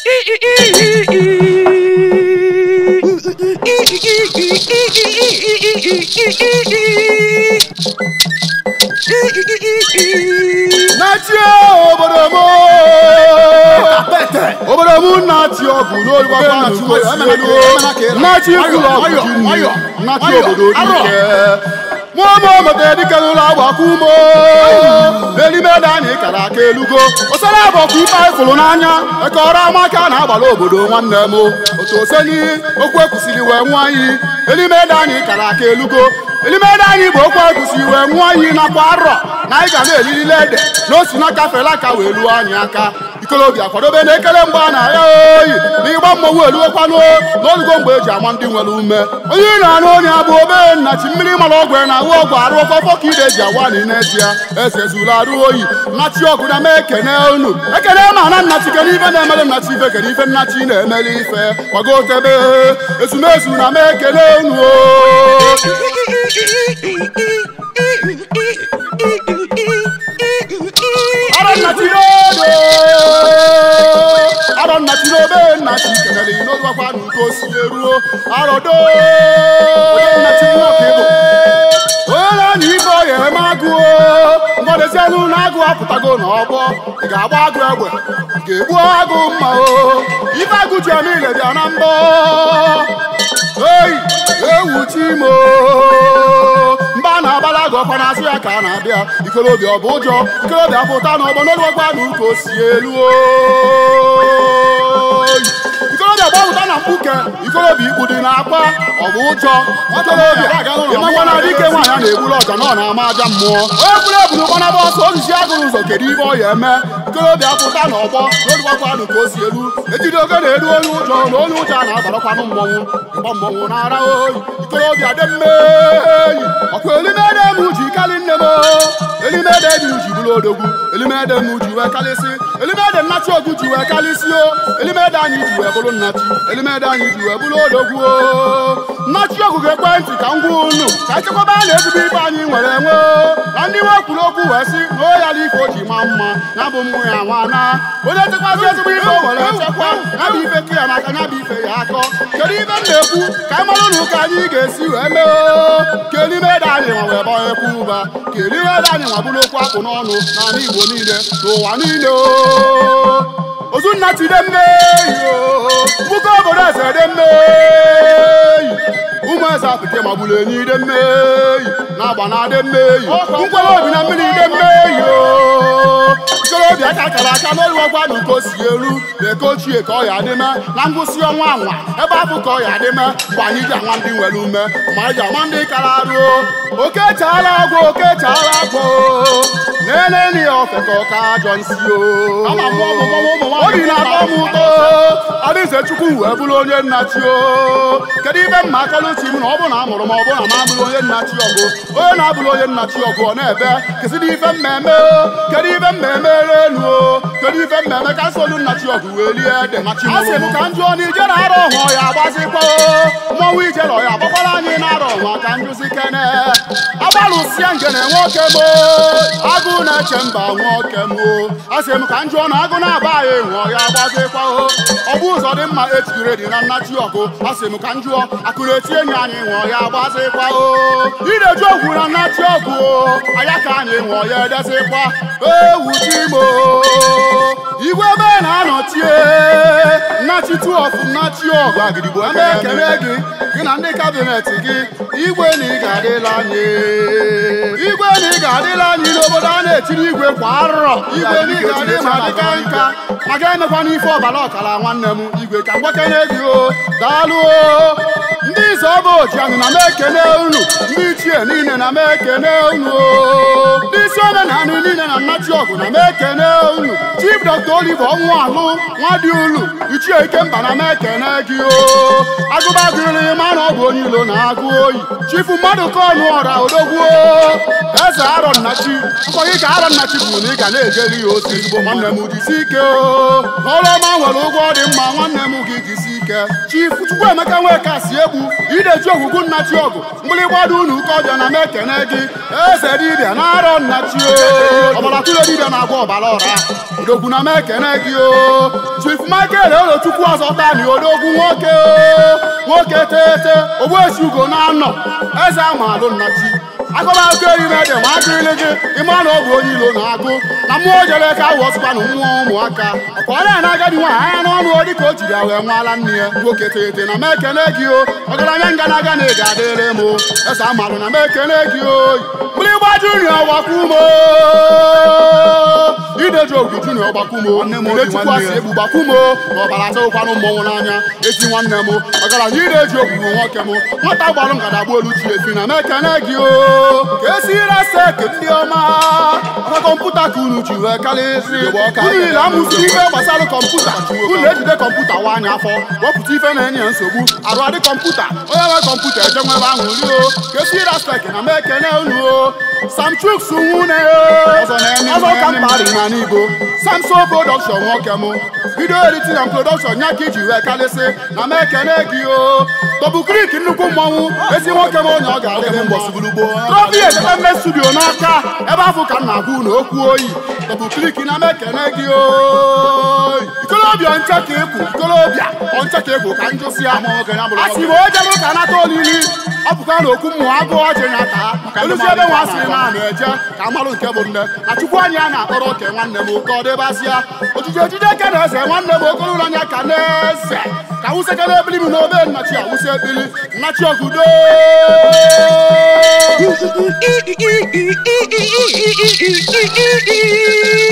na-achị obodo m obodo m na-achị ọgụ n'olugbo nnachi kwuru ọgụ ji nri nnachi obodo dike mụọmụ mata dike n'ụlọ agbakọ umo n'elime ede anyị kara aka elugo osara abọkwa ife anyị fụrụ n'anya ekọrọ amaka na-agbara obodo nwanne m otu oseni okwu ekwusịrị wee nwụọ anyị elime ede anyị kara aka elugo elime ede anyị bụ okwu ekwusịrị wee nwụọ anyị nakwa arọ na anyị ga na-elilile ede na osi na kafela aka wee luo anyị aka ikolobịa kwadobe na ekele mgbe a na-arịa oyi na ịgba mmọnwụ eluokwanụ n'olugo mgbe eji ama ndị nwere ume onye ị na-anụ onye abụ obe nnachi mmiri mara ọgwụ na ahụ ọgwụ arụ ọfọfọ ka ide ji awa ni n'ezie eze zuru arụ oyi nnachi ọgụ na mee ekene unu ekene ma na nnachi kere ife na-emere nnachi ife kere ife nnachi na-emere ife gbagotebe ezumezu na mee ekene unu o Arọ nnachi n'odo arọ nnachi n'obe nnachi kenere n'olugbo n'uko si eruo arọdo nnachi nwoke bụ onye na ife ọya eme agụo mgbadezianụ na agụ apụtago n'ọgbọ ị ga-agba agụ egbe ị ga-egbu agụ mma o ife agụ ji eme ile bịa na mbọ oyi ewu chimo mba na-agbala agụ ọkwa n'azụ ya ka a na-abịa ikolobịa ọ bụ ụjọ ikolobịa pụta n'ọgbọ n'olugbo n'uko si elu oyi ikolobịa gbapụta na mkpuke ikolobịa ikpu dị n'akpa ọ bụ ụjọ ikolobịa ịmakwa na dike nwaanyị a na-egburu ọja na ọ na-ama aja mmụọ onye kwuru eburu gbanaba ọsọ ozizi agụrụ ụzọ kedu ibe ọ ya eme ikolobịa pụta n'ọgbọ n'olugbo ka o si elu ejide oge na-eru onye ụjọ na onye ụjọ a na-agbarakwanụ mmọnwụ ịgba mmọnwụ na-ara oyi ikolobịa dị mmeyi ọkwa elimede m ji kali nne m elimede dị ji bụrụ odogwu elimede m ji wee kalịsị elimede nnachi ogu ji wee kalịsị o elimede anyị ji wee bụrụ nnachi elimede anyị ji wee bụrụ odogwu o nnachi ogu ga-ekwentị ka m gwa unu ka echekwaba na ezigbo ibe anyị nwere enwe na ndị nwe kwuru okwu wee sị na o yala ife o ji maa mma ya bụ mmụ ya nwana onye chekwazi ezigbo ife o nwere echekwa ya bụ ife ka ya n'aka ya bụ ife ya akọ kedu ife m na-ekwu ka anyị mara na ụka anyị ga-esi wee mee o ka elimede anyị nwa wee gbaa ekwu ụba ka elimede anyị nwa bụrụ okwu akpụ n'ọnụ n'ala Igbo niile n'ụwa niile o ozunna ti de mmeyi o mbuka obodo eze de mmeyi ụmụ eze apịtị magburu enyi de mmeyi na-agba na de mmeyi nkwere obi na mmiri de mmeyi o ikorobịa aka kara aka n'olu ọgwa na uko si eru na eke ochie ka ọ ya adịme na ngwụsị ọnwa anwa ebe afọ ka ọ ya adịme mgbe anyị ji anwa ndị nwere ume ma anyị ji anwa ndị kara arụ oke chaala agwọ oke chaala agwọ na-eneni ya ofe ka ọka ajọ nsi o obi na-atọ m ụtọ adịze chukwu wee bụrụ onye nnachi o kedu ibe mma akọluchi m na ọ bụ na amụrụ m ọ bụ na m abụrụ onye nnachi ọgụ onye na-abụrụ onye nnachi ọgụ ọ na-ebe kesịrị ife mmemme o kedu ife mmemme elu o kedu ife mmemme ka nsolu nnachi ọgụ wee lie ede a sị m ka m jụọ na ijere arọ ọhụọ ya agbazikwa mmọnwụ ijere ọ ya agbakwara anyị na-arọ ọhụọ ka njụzi kene agbalụsịa ngene nwoke m agụ na-eche mba nwoke m a sị m ka m jụọ na agụ na-aba anyị ṅụọ ya agbazikwa ọ bụ ụzọ dị mma ejigire dị na nnachi ọgụ a sị m ka m jụọ akụrụ eti enyi anyị ṅụọ ya agbazikwa ideju ogwu na nnachi ọgụ anya ka anyị ṅụọ ya edezikwa ewu chimo igwe ebe na-anọchie nnachi tuọfụ nnachi ọgụ agidigbo ebe ekele gị gị na ndị kabinet gị igwe na ị ga-adịla anyị igwe na ị ga-adịla anyị n'obodo a na-etiri igwe kwa arọ igwe na ị ga-adị ma dịka nka ma ga-emekwana ife ọbara ọkara nwanne m igwe ka mgbakene gị o daalụ o ndị ize ọba ojianụ na m ekene unu ndị ichie niile na m ekene unu o ndị isi omenala niile na nnachi ọgụ na m ekene unu chief dr oliver ọnwụ alụ nwadị ulu ichie ikemba na m ekene gị o agụbagụrị ma na ọ bụ onye ilo na-agụ oyi chifu mmadụ ka ọnụ ọra odogwu eze arọ nnachi nkọ gị ka arọ nnachi bụ na ị ga na-ejeri ya osi ezigbo nwanne m jisi ike o n'ọrụ ọma nwere ụgwọ dị mma nwanne m gị jisi ike ike chifu chukwuemeka nweka si egbu ideji ogwugwu nna chi ọgụ mgbịrịgba dị unu ụka ọbịa na m ekene gị eze dibịa na arọ nna chi o ọbara tụrụ dibịa na-agwa ọbara ọra odogwu na m ekene gị o chief michael olochukwu ọzọta ni odogwu nwoke o nwoke tete ogbuechi ugo na anọ eze amalụ nna chi agụba akụkọ erime dị ma akịrịlị gị ịma na ọ bụ onye ilo na-agụ na mmụọ jere ka awụ ọsụkwanụ mmụọ ụmụaka ọka ọ na agadi nwaanyị anya n'ọnụ ọ dịka o jiri ya wee nwaala nne ya nwoke tete na m ekene gị o ọgaranya nganaga na ị ga-adịrị m o eze amalụ na m ekene gị o mgbịrịgba junior gbakwumo ideji ogwu junior gbakwumo idechikwasị egbu gbakwumo na ọbara atụkwanụ mmọnwụ n'anya ezi nwanne m ọgaranya ideji ogwu bụ nwoke m nwata gbalụ ngada gbu olu ji efi na m ekene gị o ka esira sek ndị ọma aka kọmputa ka unu ji wee karịsị unu niile amụsị ife gbasara kọmputa unu ejide kọmputa wa anya afọ wepụta ife na-enye ya nsogbu arụ adị kọmputa onye nwe kọmputa eje nwebe ahụ ri o ka esira sek na m ekene unu o sam chuks nwune ọzọ ka mkparị na n'igbo samson production nwoke m video editing and production nya ka iji wee karịsị na m ekene gị o tọbụ krik nnukwu mmọnwụ ezi nwoke m onye ọ ga-adịrị mbọ trọfi ejeme studio n'aka ebe afọ ka m na-agwa unu okwu oyi tọbụ klik na m ekene gị oyi ikolobịa nche ka ịkwụ ikolobịa ọnche ka ịkwụ ka njụsị ya a sị ma o jebe ụka nata olili ọ pụta na okwu mmụọ agụụ ọjị ya taa olusi ebe nwa sịrị na ana eje ka amalụ nke bụ nne na chukwu anyị a na-akpọrọ oke nwanne m ka ọ dịbazịa ojije ejide eke na eze nwanne m okoro anya ka na-eze ka wụsekere ebili m n'obe nnachi awụsa ekpili nnachi ọgụdo Ee